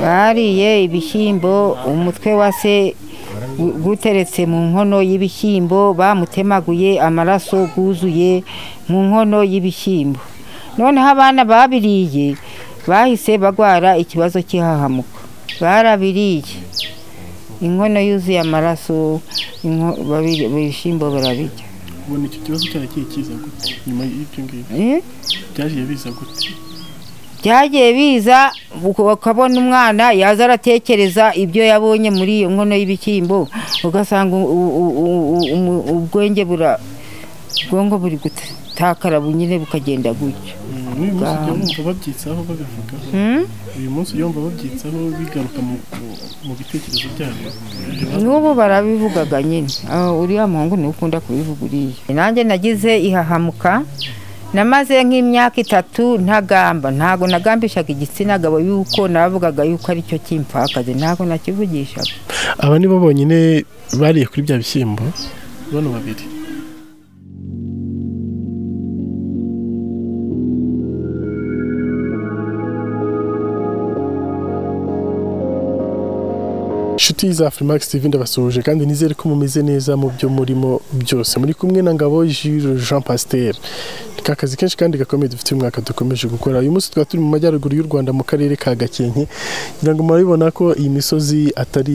bariye ibishyimbo umutwe wa se guteretse mu nkono y'ibishyimbo bamutemaguye amaraso guzuye mu nkono y'ibishyimbo noneho abana babiriye bahise bagwara ikibazo cy'ihahamuka barabiriye inkono yuzuye amaraso ibishyimbo barabirya ubona iki kibazo cyaragiye kiza gute nyuma y'ibyo ngibyo byagiye biza gute byagiye biza ukabona umwana yaza aratekereza ibyo yabonye muri iyo nkono y'ibishyimbo ugasanga ubwenge bura ubwonko buri gutakara bunyine bukagenda gutyo n'uyu munsi ujya wumva babyitsaho babivuga uyu munsi ujya wumva babyitsaho bigaruka mu bitekerezo byabo n'ubu barabivugaga nyine uriya muhungu niwe ukunda kubivuga uriya nanjye nagize ihahamuka namaze nk'imyaka itatu ntagamba ntabwo nagambishaga igitsina gabo yuko navugaga yuko aricyo cy'impfakazi ntabwo nakivugishaga aba nibo bonyine bariye kuri bya bishyimbo bano babiri inshuti za Freemax TV ndabasuhuje kandi nizere ko mumeze neza mu byo murimo byose muri kumwe na Ngabo Jules Jean Pasteur ka kazi kenshi kandi gakomeye dufite umwaka dukomeje gukora uyu munsi twaba turi mu majyaruguru y'u Rwanda mu karere ka Gakenke ngira ngo murabibona ko iyi misozi atari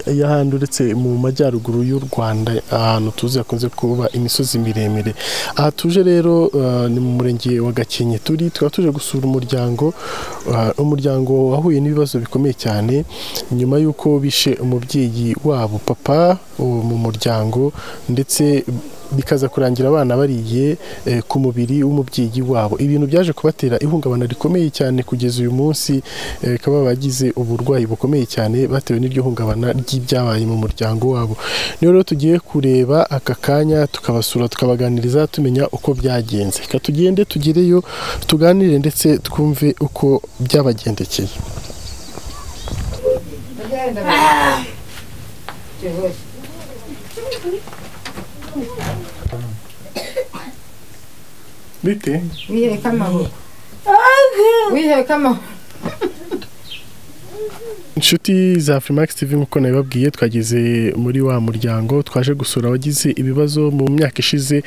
iy'ahandi uretse mu majyaruguru y'u Rwanda ahantu tuzi hakunze kuba imisozi miremire aha tuje rero ni mu murenge wa Gakenke turi twaba tuje gusura umuryango umuryango wahuye n'ibibazo bikomeye cyane nyuma y'uko bishe umubyeyi wabo papa mu muryango ndetse bikaza kurangira abana bariye ku mubiri w'umubyeyi wabo ibintu byaje kubatera ihungabana rikomeye cyane kugeza uyu munsi bakaba bagize uburwayi bukomeye cyane batewe n'iryo hungabana ry'ibyabaye mu muryango wabo niyo rero tugiye kureba aka kanya tukabasura tukabaganiriza tumenya uko byagenze reka tugende tugereyo tuganire ndetse twumve uko byabagendekeye bite wiheka amahoro wiheka amahoro inshuti za Freemax TV nk'uko nabibabwiye twageze muri wa muryango twaje gusura abagize ibibazo mu myaka ishize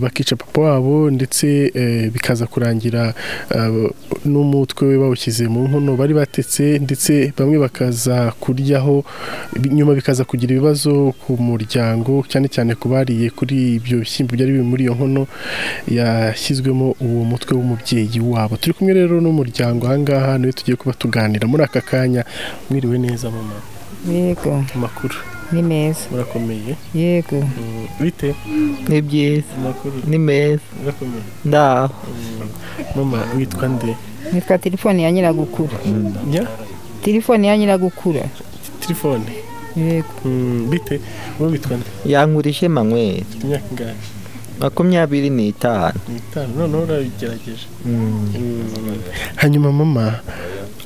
bakica papa wabo ndetse bikaza kurangira n'umutwe we bawushyize mu nkono bari batetse ndetse bamwe bakaza kuryaho nyuma bikaza kugira ibibazo ku muryango cyane cyane ku bariye kuri ibyo bishyimbo byari biri muri iyo nkono yashyizwemo uwo mutwe w'umubyeyi wabo turi kumwe rero n'umuryango ahangaha niwe tugiye kuba tuganira muri aka kanya mwiriwe neza mama yego amakuru ni meza murakomeye yego bite ni byiza amakuru ni meza murakomeye ndaho mama witwa nde nitwa telefone ya nyiragukura njya telefone ya nyiragukura telefone yego Mm, bite wowe witwa nde yangurije manyweri ufite imyaka ingahe makumyabiri n'itanu ni itanu noneho urabigerageje Mm. hanyuma mama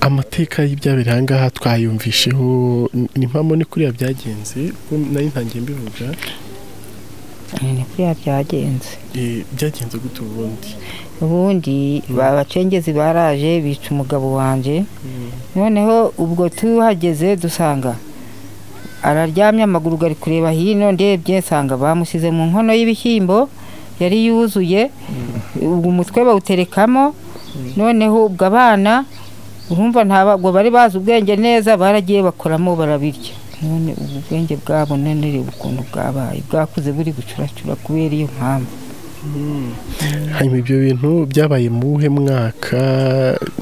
amateka y'ibyabereye aha ngaha twayumvisheho ni mpamvu ni kuriya byagenze ubwo nari ntangiye mbivuga ni kuriya byagenze Eh, byagenze gute ubundi ubundi abacengezi baraje bica umugabo wanjye noneho ubwo tuhageze dusanga araryamye amaguru ari kureba hino ndebye nsanga bamushyize mu nkono y'ibishyimbo yari yuzuye ubwo umutwe bawuterekamo noneho ubwo abana urumva ntabwo bari bazi ubwenge neza baragiye bakoramo barabirya none ubu bwenge bwabo none reba ukuntu bwabaye bwakuze buri gucuracura kubera iyo mpamvu hanyuma ibyo bintu byabaye mu buhe mwaka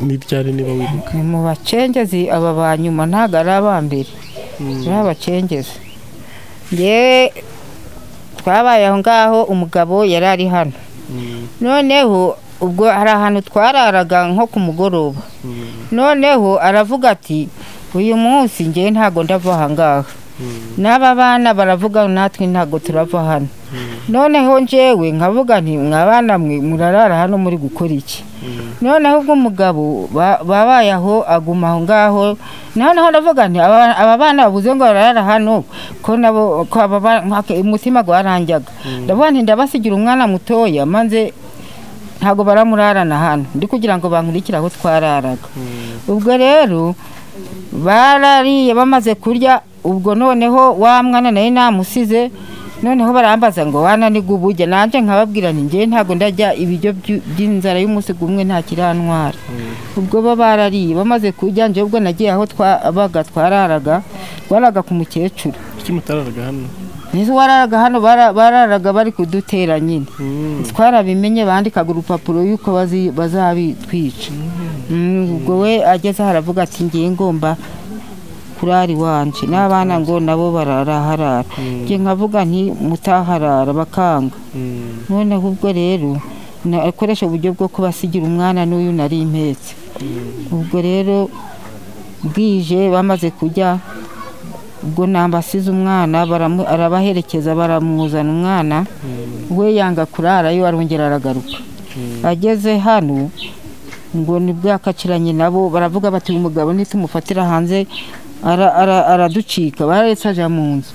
n'ibyari niba wibuka ni mu bacengezi aba ba nyuma ntabwo ari abambere ni abacengezi yewe twabaye aho ngaho umugabo yari ari hano noneho ubwo hari ahantu twararaga nko ku mugoroba noneho aravuga ati uyu munsi ngewe ntabwo ndava aha ngaha n'aba bana baravuga natwe ntabwo turava hano noneho njewe nkavuga nti mwa bana mwe murarara hano muri gukora iki noneho ubwo umugabo ba- babaye aho aguma aho ngaho noneho ndavuga nti aba aba bana babuze ngo barara hano ko nabo ko aba ba- nka- umutima gwaranjaga ndavuga nti ndabasigira umwana mutoya maze ntabwo baramurarana hano ndi kugira ngo bankurikire aho twararaga ubwo rero barariye bamaze kurya ubwo noneho wa mwana nawe namusize noneho barambaza ngo wananiga uburyo nanjye nkababwira ni njye ntabwo ndajya ibiryo by'u- by'inzara y'umunsi gumwe nta kirantwara ubwo bo barariye bamaze kurya njye ubwo nagiye aho twabaga twararaga twaraga ku mukecuru kuki mutararaga hano nizo wararaga hano bara- bararaga bari kudutera nyine Mm. twarabimenye bandikaga urupapuro yuko bazi- bazabitwica Mm, ubwo we ageze aho aravuga ati ngiye ngomba kurari wanje n'abana ngo nabo bararaharara ngiye nkavuga nti mutaharara bakanga Mm. noneho ubwo rero nakoresha uburyo bwo kubasigira umwana n'uyu nari impetse ubwo rero bwije bamaze kujya ubwo nambasize umwana baramu- arabaherekeza baramuzana umwana we yanga kurarayo arongera aragaruka ageze hano ngo ni bwakaciranye nabo baravuga bati uyu mugabo nitumufatira hanze ara- ara- araducika bararetse aja mu nzu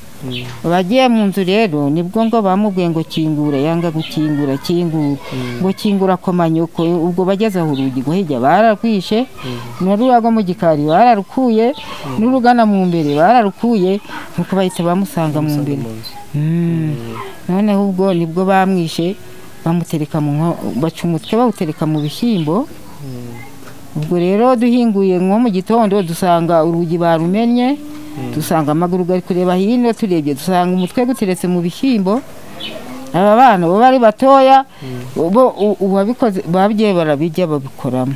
bagiye mu nzu rero nibwo ngo bamubwiye ngo kingura yanga gukingura kingura ngo kingura komanyoko ubwo bageze aho urugi ngo hirya bararwishe n'uruya rwo mu gikari bararukuye n'urugana mu mbere bararukuye nuko bahita bamusanga mu Musanze mbere mu nzu. Mm. noneho ubwo nibwo bamwishe bamutereka mu nko baca umutwe bawutereka mu bishyimbo ubwo rero duhinguye nko mu gitondo dusanga urugi barumennye dusanga amaguru ari kureba hino turebye dusanga umutwe guteretse mu bishyimbo aba bana bo bari batoya bo u- uwabikoze babyeyi barabijya babikoramo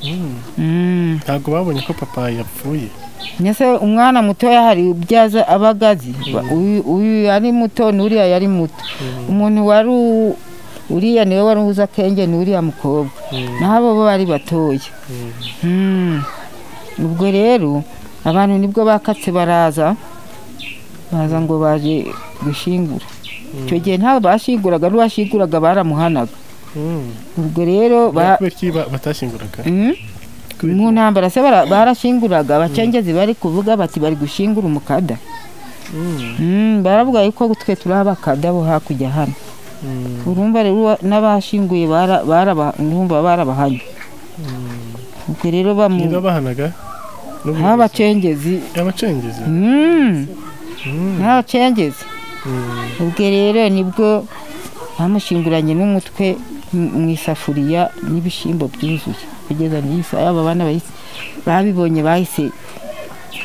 Mm. Mm. ntabwo babonye ko papa yapfuye Mbese umwana mutoya hari ibyo aza aba agazi Ba- uyu- uyu yari muto n'uriya yari muto umuntu wari u- uriya niwe wari uza akenge n'uriya mukobwa naho abo bo bari batoya Mm. ubwo rero abantu nibwo bakatse baraza baza ngo baje gushyingura icyo gihe ntabwo bashinguraga n'uwashinguraga baramuhanaga Mm. ubwo rero ba- kubera ko ba- batashyinguraga Mm? Kubera- mu ntambara se bara- barashinguraga abacengezi bari kuvuga bati bari gushingura umukada Mm. Mm, baravuga yuko twe turi abakada bo hakurya hano Mm. urumva rero uwa- n'abashinguye bara- baraba- urumva barabahanye ubwo rero ni bamu babahanaga n'ubuyobozi. nk'abacengezi abacengezi Mm, Mm. nk'abacengezi Mm. ubwo rero nibwo bamushinguranye n'umutwe mu mu isafuriya n'ibishyimbo byuzuye kugeza n'isa aba bana bahise- babibonye bahise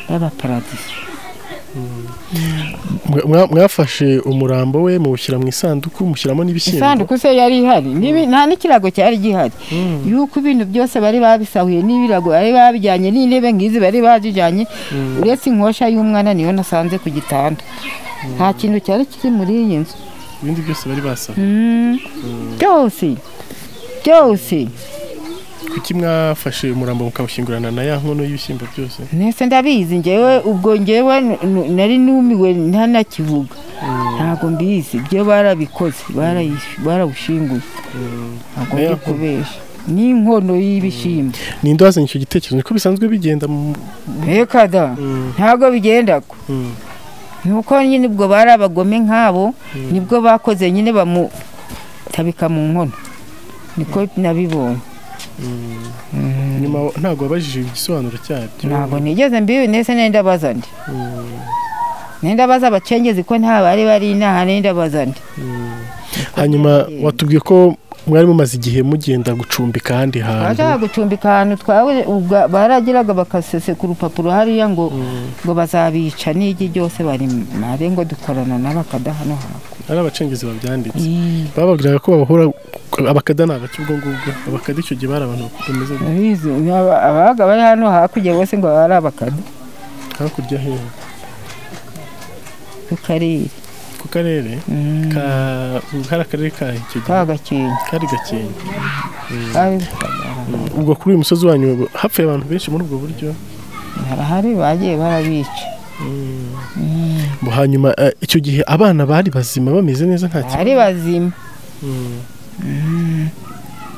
babaparadiso Mwa- mwa- mwafashe umurambo we muwushyira mu isanduku mushyiramo n'ibishyimbo isanduku se yari ihari n'ibi- nta n'ikirago cyari gihari yuko ibintu byose bari babisahuye n'ibirago bari babijyanye n'intebe nk'izi bari bazijyanye uretse inkosha y'umwana niyo nasanze ku gitanda nta kintu cyari kiri muri iyi nzu ibindi byose bari basaba Mm. byose byose kuki mwafashe umurambo mukawushyingurana na ya nkono y'ibishyimbo byose nese ndabizi njyewe ubwo njyewe n- n- nari numiwe ntanakivuga ntabwo mbizi ibyo barabikoze barayish- barawushinguye ntabwo ndi Nayo- kubesha n'inkono y'ibishyimbo ninde wazanye icyo gitekerezo niko bisanzwe bigenda mu Bekada ntabwo bigenda ko Mm. nuko nyine ubwo bari abagome nk'abo nibwo bakoze nyine bamutabika mu nkono niko nabibonye nyuma ntabwo wabajije igisobanuro cyabyo ntabwo nigeze mbibi ndetse nenda baza ndi nenda baza abacengezi ko nta bari bari inaha nenda baza ndi hanyuma watubwiye ko mwari mumaze igihe mugenda gucumbika ahandi hantu bashaka gucumbika ahantu twawe ubwa- baragiraga bakasese ku rupapuro hariya ngo ngo bazabica n'igi ryose bari mare ngo dukorana n'abakada hano hantu ari abacengezi babyanditse bababwiraga ko babahora abakada ni abaki ubwo ngubwo abakada icyo gihe bari abantu bameze gutya. Abizi, ni aba- ababaga bari hano hakurya bose ngo bari abakada hakurya hehe ku karere ku karere Mm, ka hari akarere ka icyo gihe ka gakenke kari gakenke Ari- ubwo kuri uyu musozi wanyu hapfuye abantu benshi muri ubwo buryo harahari bagiye barabica Bo hanyuma eh, icyo gihe abana bari bazima bameze neza nta kibazo ari bazima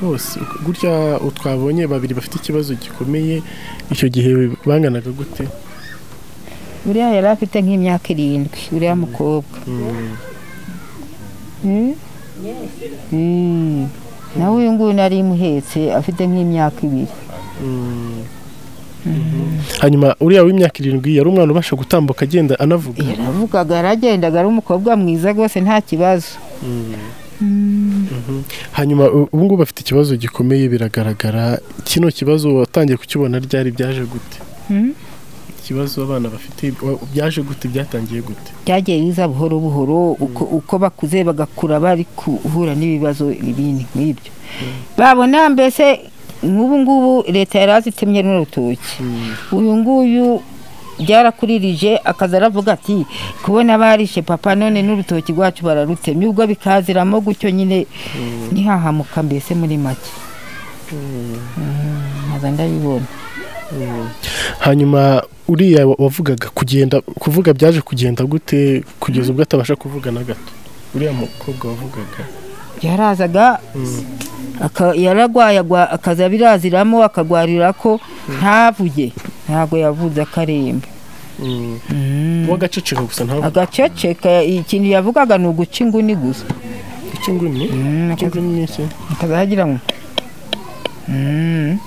bose uko- gutya uwo twabonye babiri bafite ikibazo gikomeye icyo gihe banganaga gute uriya yari afite nk'imyaka irindwi uriya mukobwa Mm? Mm. nawe uyu nguyu nari imuhetse afite nk'imyaka ibiri hanyuma uriya w'imyaka irindwi yari umwana ubasha gutambuka agenda anavuga yaravugaga yaragendaga ari umukobwa mwiza rwose nta kibazo hanyuma u- ubu ngubu bafite ikibazo gikomeye biragaragara kino kibazo watangiye kukibona ryari byaje gute Mm. ikibazo abana bafite wa- byaje gute byatangiye gute byagiye biza buhoro buhoro uko, uko bakuze bagakura bari guhura n'ibibazo ibindi nk'ibyo babona mbese nk'ubu ngubu leta yari azitemye runo rutoki uyu nguyu byarakuririje akaza aravuga ati kubona barishe papa none n'urutoki rwacu bararutemye ubwo bikaziramo gutyo nyine ntihahamuka mbese muri make Mm, nkaza ndabibona hanyuma uriya wa- wavugaga kugenda kuvuga byaje kugenda gute kugeza ubwo atabasha kuvuga na gato uriya mukobwa wavugaga yarazaga aka- yaragwayagwa akaza biraziramo akagwarira ko ntavuge ntabwo yavuze akaremba w'agaceceka gusa ntabwo agaceceka ikintu yavugaga ni uguca inguni gusa icyo nguni Mm, icyo nguni ni iki akaza agira ngo "Mm,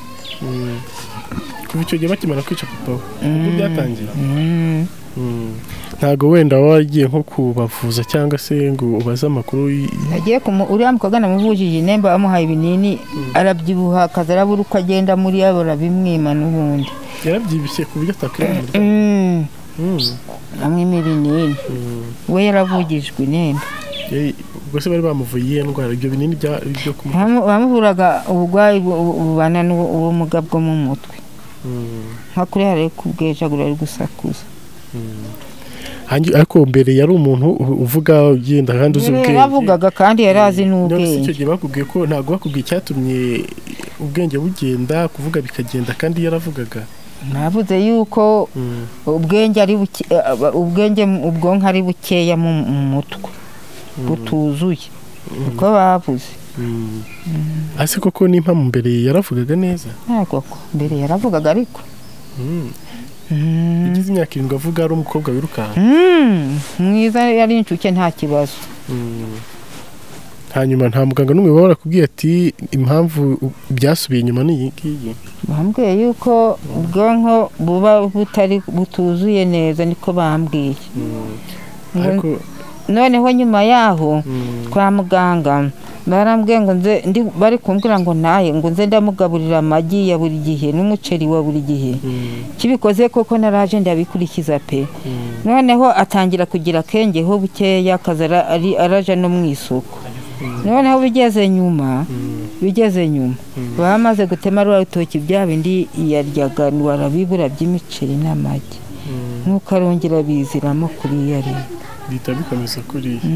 kuva icyo gihe bakimara kwica papa we ubwo byatangiye mm." Mm. ntabwo wenda wagiye nko kubavuza cyangwa se ngo ubaze amakuru y- agiye kumu- uriya mukobwa namuvujije inemba bamuhaye ibinini arabyibuha akaza arabura uko agenda muri yabora bimwima n'ubundi yarabyibushye ku buryo atakwirangirira Mm, Mm. amwima ibinini we yaravugijwe inemba Ye- ubwo se bari bamuvuye iyihe ndwara ibyo binini bya- byo kumu Bamu- bamuvuraga uburwayi bu- bu- bubana n'ubu- ubumuga bwo mu mutwe Mm. nka kuri hari kubwejagura ari gusakuza Hangi- ariko mbere yari umuntu u- uvuga ugenda kandi uzi ubwenge yaravugaga kandi yari azi None se icyo n'ubwenge gihe bakubwiye ko ntabwo bakubwiye icyatumye ubwenge bugenda kuvuga bikagenda kandi yaravugaga navuze yuko Mm. ubwenge ari buke- eh, aba- ubwenge mu- ubwonko ari bukeya mu mu mutwe butuzuye uko bavuze Mm. ase koko nimpa mu mbere yaravugaga neza ntabwo ko mbere yaravugaga ariko Mm. Mm. yagize imyaka irindwi avuga ari umukobwa wirukanka Mm, mwiza yari inshuke nta kibazo hanyuma nta muganga n'umwe waba warakubwiye ati impamvu u- byasubiye inyuma ni iyi ngiyi bambwiye yuko ubwonko buba butari butuzuye neza niko bambwiye Ngo- ariko noneho nyuma yaho mm, kwa muganga barambwiye ngo nze ndi- bari kumbwira ngo ntahe ngo nze ndamugaburira amagi ya buri gihe n'umuceri wa buri gihe mm, kibikoze koko naraje ndabikurikiza pe mm, noneho atangira kugira akengeho bukeya akaza ara- ari- araja no mu isoko noneho bigeze nyuma mm, bigeze nyuma bamaze gutema rwa rutoki bya bindi yaryaga barabibura by'imiceri n'amagi mm, nk'uko arongera biziramo kuri iyo ari bihita bikomeza kuriya Mm.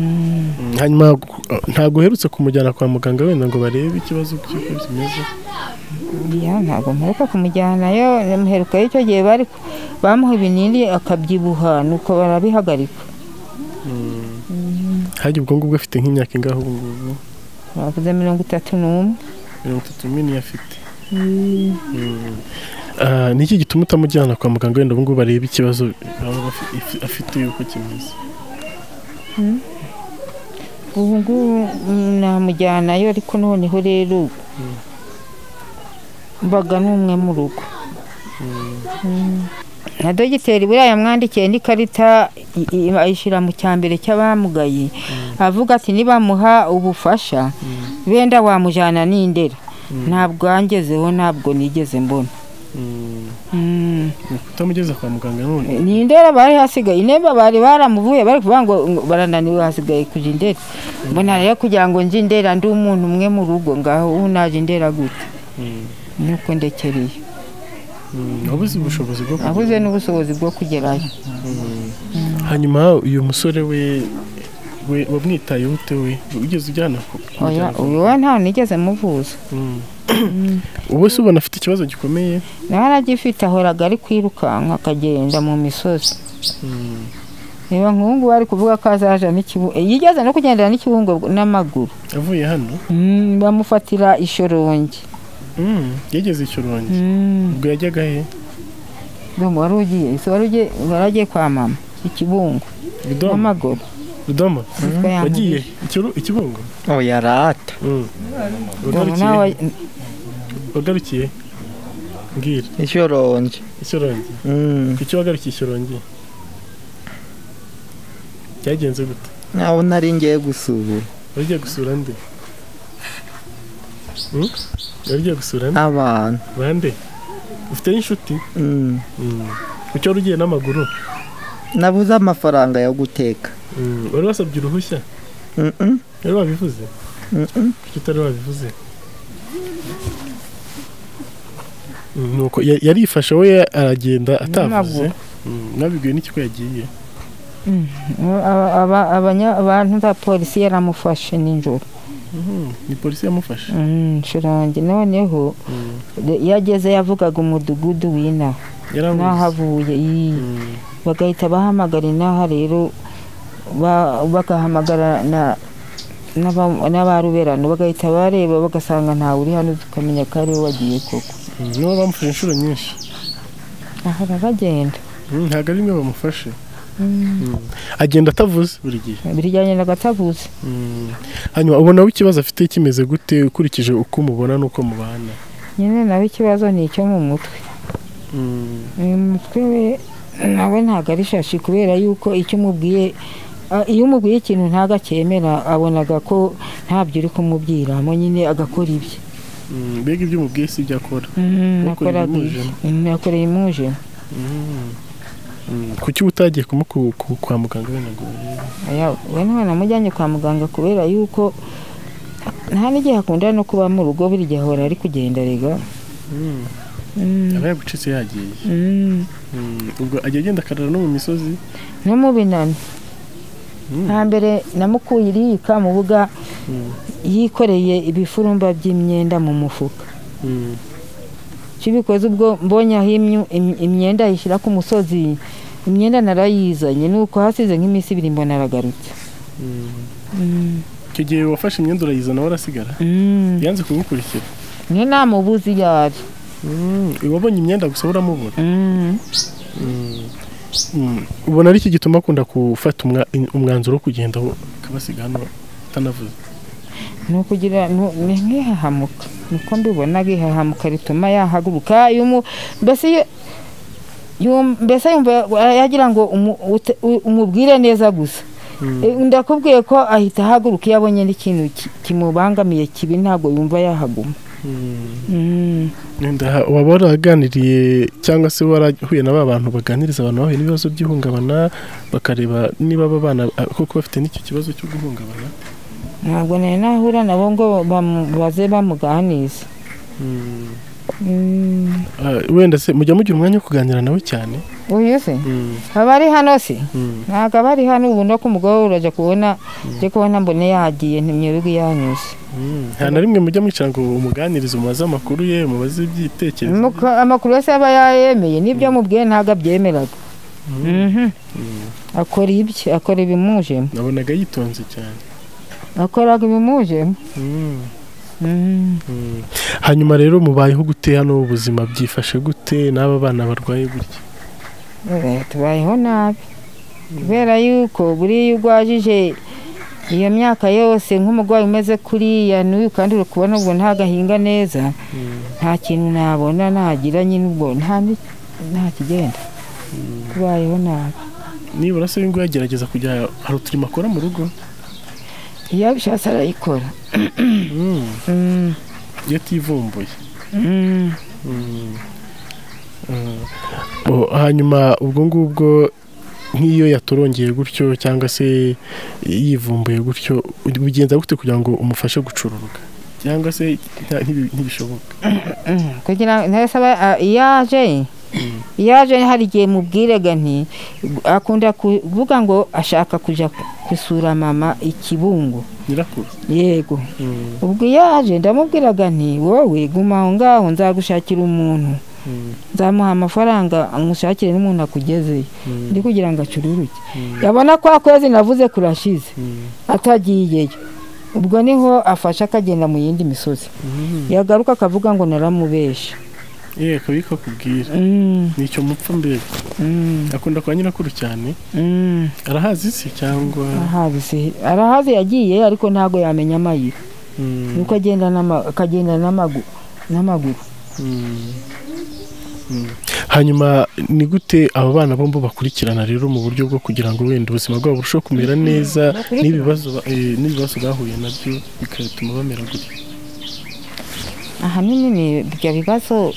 Mm, hanyuma ku- uh, ntabwo uherutse kumujyana kwa muganga wenda ngo barebe ikibazo cy'uko kimeze Ya, ntabwo mperuka kumujyanayo muherukayo icyo gihe bari bamuha ibinini akabyibuha nuko barabihagarika Mm. hajya ubwo ngubwo afite nk'imyaka ingahe ubu ngubu bavuze mirongo itatu n'umwe mirongo itatu n'ine afite Mm. Ah, ni iki gituma utamujyana kwa muganga wenda ubu ngubu barebe ikibazo baba bafi- ifi- afite uko kimeze ubu ngubu mm, namujyanayo ariko noneho rero mbaga n'umwe mu rugo Mm. na dogiteri buriya yamwandikiye n'ikarita i- i- ayishyira mu cyambere cy'abamugaye avuga ati nibamuha ubufasha benda wamujyana n'indera ntabwo wangezeho ntabwo nigeze mbona Mm. Mm. utamugeza kwa muganga none ni indera bari hasigaye inemba bari baramuvuye bari kuvuga ngo ngo barananiwe hasigaye kuja indera mbona rero kugira ngo nje indera ndi umuntu umwe mu rugo ngaho ubu naje indera gute nuko ndekereye wabuze ubushobozi bwo kugura. nabuze n'ubushobozi bwo kugerayo hanyuma uyu musore we we wamwitayeho ute we ugeze ujyana ku oya uyu we ntawe nigeze muvuza Mm. ubu se ubona afite ikibazo gikomeye nawe aragifite ahoraga ari kwirukanka akagenda mu misozi reba nk'ubu ngubu ari kuvuga ko azaja n'ikibungo yigeze no kugendera n'ikibungo n'amaguru avuye hano Mm, bamufatira ishorongi Mm. yageze i Shyorongi. Mm. ubwo yajyaga he Mama wari ugiye ese wari ugiye wari agiye kwa mama ikibungo Rudomo n'amaguru Rudomo nitwe wagiye yamubiye Ikiru- ikibungo Oh, yarata. Mm. Ngo nawe wagarukiye wagarukiye mbwira ishoronje ishyorongi Mm. ku cyo wagarukiye ishyorongi byagenze gute aho nari ngiye gusura wari ugiye gusura nde Hmm? wari ugiye gusura nde abantu bande ufite inshuti Mm. ku cyo wari ugiye n'amaguru nabuze amafaranga yo guteka Mm, wari wasabye uruhushya Mm-mm. wari wabivuze Mm-mm. kuki utari wabivuze Mm, nuko ya- yarifashe we aragenda atavuze N'amaguru. Mm, nabibwiwe n'ikiko yagiye Aba- aba- abanya- abantu ba polisi yaramufashe nijoro Mhm, ni polisi yamufashe Mm, shirangi noneho Mm, de- iyo ageze yavugaga umudugudu w'inaha n'aho yaramuzi avuye iyi Mm, bagahita bahamagara inaha rero ba- bagahamagara na n'aba- n'abaruberano bagahita bareba bagasanga ntawe uri hano tukamenya ko ari we wagiye koko mm, nibo bamufashe inshuro nyinshi ahora bagenda Mm, ntabwo ari imwe bamufashe Mm, agenda atavuze buri gihe biryanye n'agatabuze Mm, hanyuma ubona we ikibazo afite kimeze gute ukurikije uko umubona n'uko mubana nyine nawe ikibazo ni icyo mu mutwe Mm, uyu mutwe we nawe ntabwo ari shashi kubera yuko icyo umubwiye a- iyo umubwiye ikintu ntabwo acyemera abonaga ko ntabyo uri kumubwiramo nyine agakora ibye mm, mbega ibyo umubwiye si ibyo akora Mhm, Yakoreye nakoraga ibye. Mhm, yakoreye imujemo kuki utagiye kumuku- ku- kwa muganga binagore Aya, we niwe namujyanye kwa muganga kubera yuko nta n'igihe akunda no kuba mu rugo buri gihe ahora ari kugenda rega Mm, aba yagucitse yagiye mm. Mm, ubwo ajya agenda akarara no mu misozi no mu binani Mm. hambere namukuye iriyika mu buga Mm, yikoreye ibifurumba by'imyenda mu mufuka mm, kibikoze ubwo mbonye aho imyu- im- imyenda ayishyira ku musozi imyenda narayizanye nuko hasize nk'iminsi ibiri mbona aragarutse mm. Mm, icyo gihe wafashe imyenda urayizana warasigara mm. yanze kugukurikira niyo namubuze iyo ari wabonye imyenda gusa uramubura Mm. ubona ari iki gituma akunda gufata umwa- umwanzuro wo kugenda aho akabasiga hano atanavuze ni ukugira ni ni nk'ihahamuka niko mbibona ihahamuka rituma yahaguruka yumu- mbese iyo- yum- mbese yumva yagira ngo umu- ute- u- umubwire neza gusa Eh, ndakubwiye ko ahita ahaguruka iyo abonye n'ikintu ki- kimubangamiye kibi ntabwo yumva yahaguma Mm. Nda- waba waraganiriye cyangwa se warahuye na ba bantu baganiriza abantu bahuye n'ibibazo by'ihungabana bakareba niba aba bana ah, koko bafite n'icyo kibazo cyo guhungabana ntabwo nari nahura nabo ngo bamu- baze bamuganize Mm. Ah, wenda se mujya mugira umwanya wo kuganira nawe cyane uyu se aba ari hano se ntabwo aba ari hano ubu no ku mugoroba urajya kubona ujya kubona mbone yagiye ntimwirirwe yanyuze nta na rimwe mujya mwicara ngo umuganirize umubaze amakuru ye umubaze ibyitekerezo Muka- amakuru yose aba yayemeye n'ibyo amubwiye ntabwo abyemeraga Mhm. akora ibye akora ibimujemo nabonaga yitonze cyane akoraga ibimujemo Mhm. Mm. hanyuma rero mubayeho gute hano ubuzima byifashe gute n'aba bana barwaye gutya Eh, tubayeho nabi kubera yuko buriya iyo urwajije iyo myaka yose nk'umurwayi umeze kuriya n'uyu kandi uri kubona ubwo ntagahinga neza nta kintu nabona nagira nyine ubwo nta ni- nta kigenda tubayeho nabi nibura se ngo yagerageza kujya hari uturimo akora mu rugo iyo abishatse arayikora Mm. Mm, iyo ativumbuye mm. Oh, hanyuma ubwo ngubwo nk'iyo yatorongeye gutyo cyangwa se yivumbuye gutyo ubigenza gute kugira ngo umufashe gucururuka cyangwa se nta- ntibi- ntibishoboka kugira ngo ntasaba iyo aje iyo aje hari igihe mubwirega nti akunda kuvuga ngo ashaka kujya gusura mama ikibungo nyirakuru yego ubwo iyo aje ndamubwiraga nti wowe guma aho ngaho nzagushakira umuntu nzamuha amafaranga amushakire n'umuntu akugezeyo ndi kugira ngo acururuke yabona kwa kwezi navuze kurashize atagiyeyo ubwo niho afashe akagenda mu yindi misozi yagaruka akavuga ngo naramubeshe yewe kabika kubwira Mm, ni icyo mupfa mbega mm, akunda kwa nyirakuru cyane mm. arahazi se cyangwa Ahazi se- arahazi yagiye ariko ntabwo yamenya amayira Mm, nuko agenda n'ama- akagenda n'amagu- n'amaguru mm. hanyuma ni gute aba bana bombi bakurikirana rero mu buryo bwo kugira ngo wenda ubuzima bwabo burusheho kumera neza n'ibibazo ba- eh, n'ibibazo bahuye nabyo bigatuma bamera gutya ahanini ni ibyo bibazo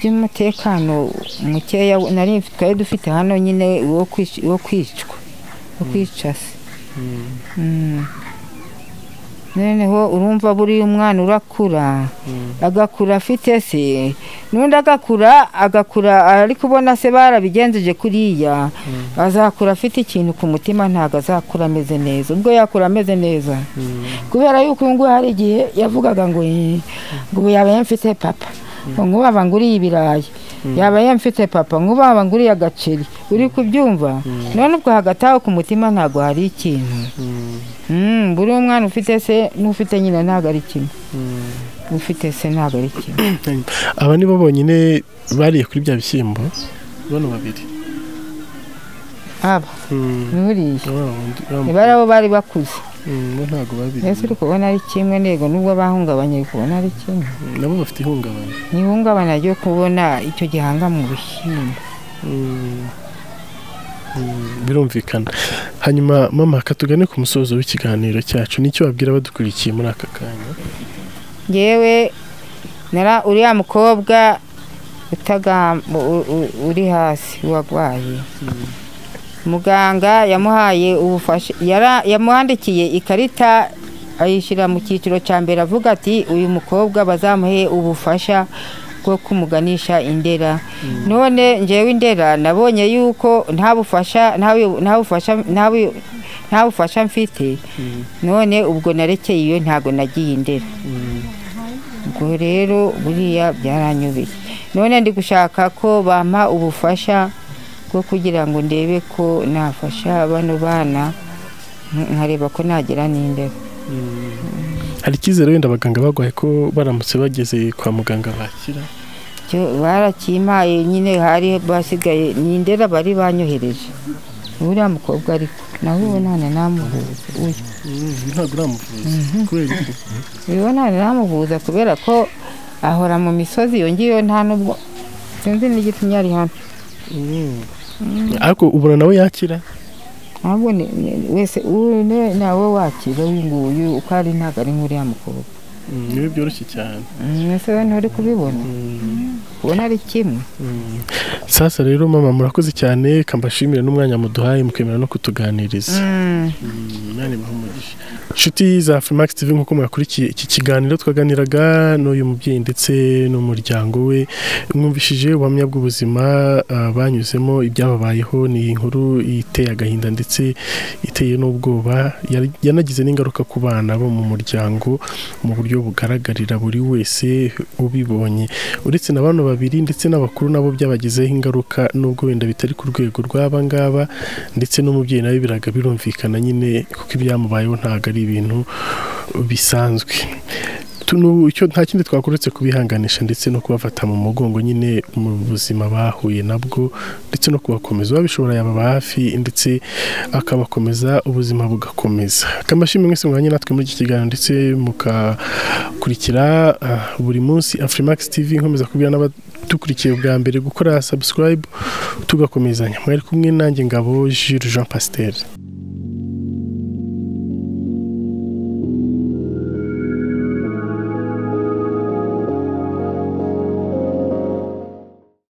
by'umutekano mukeya nari mfi- twari dufite hano nyine wo kwic- wo kwicwa wo kwica se Mm. noneho urumva buriya umwana urakura agakura afite se n'undi agakura agakura ari kubona se barabigenjeje kuriya azakura afite ikintu ku mutima ntabwo azakura ameze neza ubwo yakura ameze neza kubera yuko ubu ngubu hari igihe yavugaga ngo "Eh, ngo ubu yaba yamfite papa ngo nkubaba nguriye ibirayi yaba yamfite papa nkubaba nguriye agaceri uri kubyumva none ubwo hagati aho ku mutima ntabwo hari ikintu Mm, buri umwana ufite se n'ufite nyina ntabwo ari kimwe ufite se ntabwo ari kimwe Hanyuma, aba ni bo bonyine bariye kuri bya bishyimbo bano babiri aba buriya Wa wundi- wa mu- niba ari abo bari bakuze Mm, bo ntabwo babiriye mbese uri kubona ari kimwe ntego nubwo bahungabanye uri kubona ari kimwe nabo bafite ihungabana ntihungabana ryo kubona icyo gihanga mu bishyimbo Mm. Mm, birumvikana hanyuma mama katugane ku musozo w'ikiganiro cyacu nicyo wabwira abadukurikiye muri aka kanya ngewe nara uriya mukobwa utagam- u- u- uri hasi warwaye muganga yamuhaye ubufasha yara- yamuhandikiye ikarita ayishyira mu cyiciro cya mbere avuga ati uyu mukobwa bazamuhe ubufasha bwo kumuganisha indera none ngewe indera nabonye yuko nta bufasha nta bu- nta bufasha nta bu- nta bufasha mfite none ubwo narekeye iyo ntago nagiye indera ubwo rero buriya byaranyubiye none ndi gushaka ko bampa ubufasha bwo kugira ngo ndebe ko nafasha bano bana nk- nkareba ko nagira n'imbeho hari icyizere wenda abaganga barwaye ko baramutse bageze kwa muganga bakira cyo barakimpaye nyine hari basigaye ni ndera bari banyohereje uriya mukobwa ariko nawe ubonana namuhuza uyu ntabwo uramuvuza kubera iki ubonana namuhuza kubera ko ahora mu misozi yongeyeho nta nubwo sinzi n'igitumye ari hano ariko ubona nawe yakira ntabwo ni- ni- wese uri nawe wakira uyunguyu uko ari ntabwo ari nk'uriya mukobwa niwe byoroshye cyane Mm, ese we nturi kubibona ubona ari kimwe sasa rero mama murakoze cyane kambashimira n'umwanya muduhaye mukemera no kutuganiriza Mm, Imana ibahe umugisha inshuti za Freemax TV nk'uko mwakurikiye iki kiganiro twaganiraga n'uyu mubyeyi ndetse n'umuryango we mwumvishije ubuhamya bw'ubuzima ah, banyuzemo ibyababayeho ni inkuru iteye agahinda ndetse iteye n'ubwoba Yari- yanagize n'ingaruka ku bana bo mu muryango mu buryo bugaragarira buri wese ubibonye uretse na bano babiri ndetse n'abakuru nabo byabagizeho ingaruka nubwo wenda bitari ku rwego rw'aba ngaba ndetse n'umubyeyi nawe biraga birumvikana nyine kuko ibyamubayeho ntabwo ari ibintu bisanzwe Tuno- icyo nta kindi twakuretse kubihanganisha ndetse no kubafata mu mugongo nyine mu buzima bahuye nabwo ndetse no kubakomeza uwabishobora yababa hafi ndetse akabakomeza ubuzima bugakomeza akamashimwe mwese mwanya natwe muri iki kiganiro ndetse mukakurikira ah, buri munsi afrimax tv nkomeza kubwira n'abadukurikiye bwa mbere gukora subscribe tugakomezanya mwari kumwe nanjye ngabo Jules Jean Pasteur